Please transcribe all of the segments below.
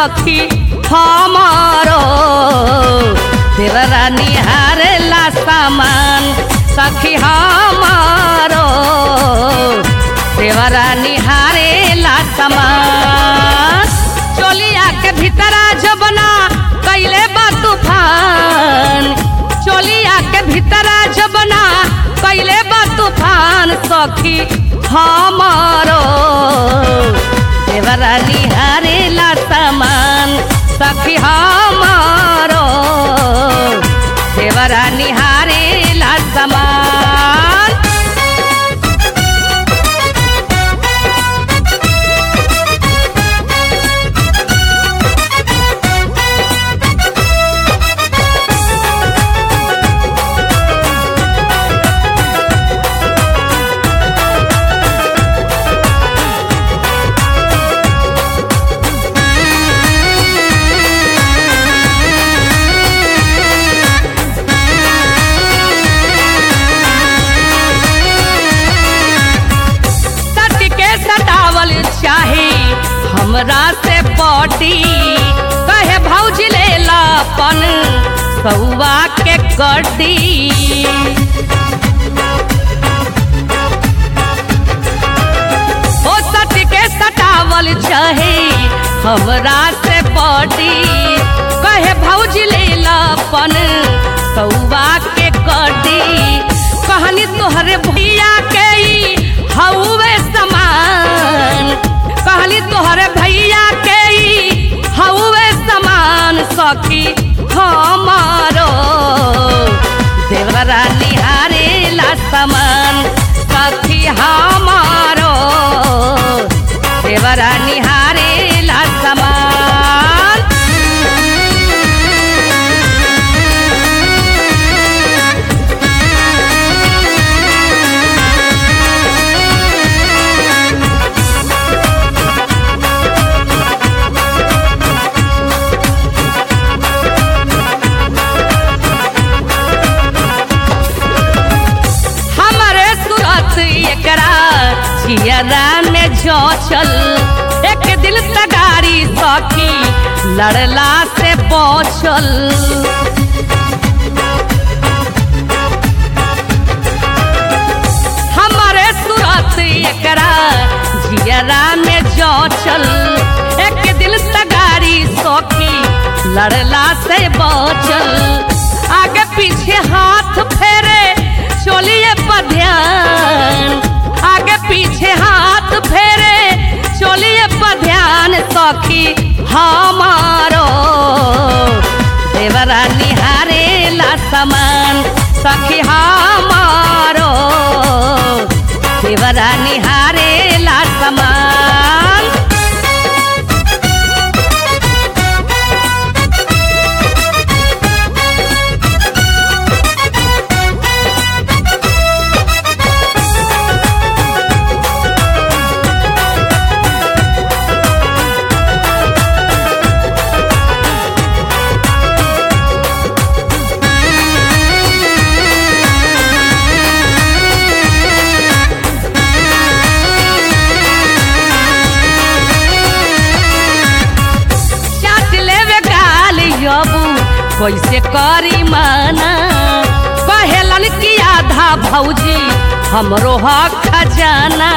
सखी हमारो देवरा निहारेला सामान सखी हमारो देवरा निहारेला सामान चोलिया के भीतरा जबना कैले बा तूफान चोलिया के भीतरा जबना कैले बा तूफान सखी हमारो देवरा निहारेला सामान सखी हमारो देवरा निहारेला सामान सट के सटावल चाहे हमरा से पटी कहे भौज ले लापन सौवा के कटी ओ सट के सटावल चाहे हमरा से पटी कहे भौज ले लापन सौवा के कटी कहनी तोहरे भैया के ई हौवे समान कहली तोहरे भैया के ई हौवे समान सखी हमारो देवरा निहारेला समान सखी हमारो देवरा निहारेला समान हमरे सूरत एकरा चियरा में जो चल एक दिल तगारी सखी लड़ला से पहुँचल हमरे सूरत एकरा जियरा में जो चल एक दिल तगारी सखी लड़ला से बचल आगे पीछे हाथ फेरे चोलिए पर ध्यान आगे पीछे हाथ फेरे चोलिए पर ध्यान सखी हमारो देवरा निहारेला समान सखी हमारो देवरा निहारेला समान चाट लेवे गाल यबू कैसे करी माना कहेलन कि आधा भौजी हमरो हक खजाना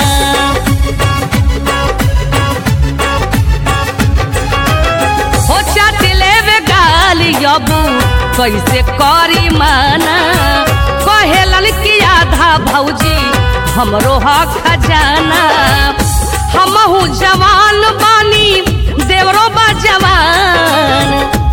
हो चाट लेवे गाल यबू कैसे करी माना कहेलन कि आधा भौजी हमरो हक खजाना हमहू जवान बानी देवरो बा जवान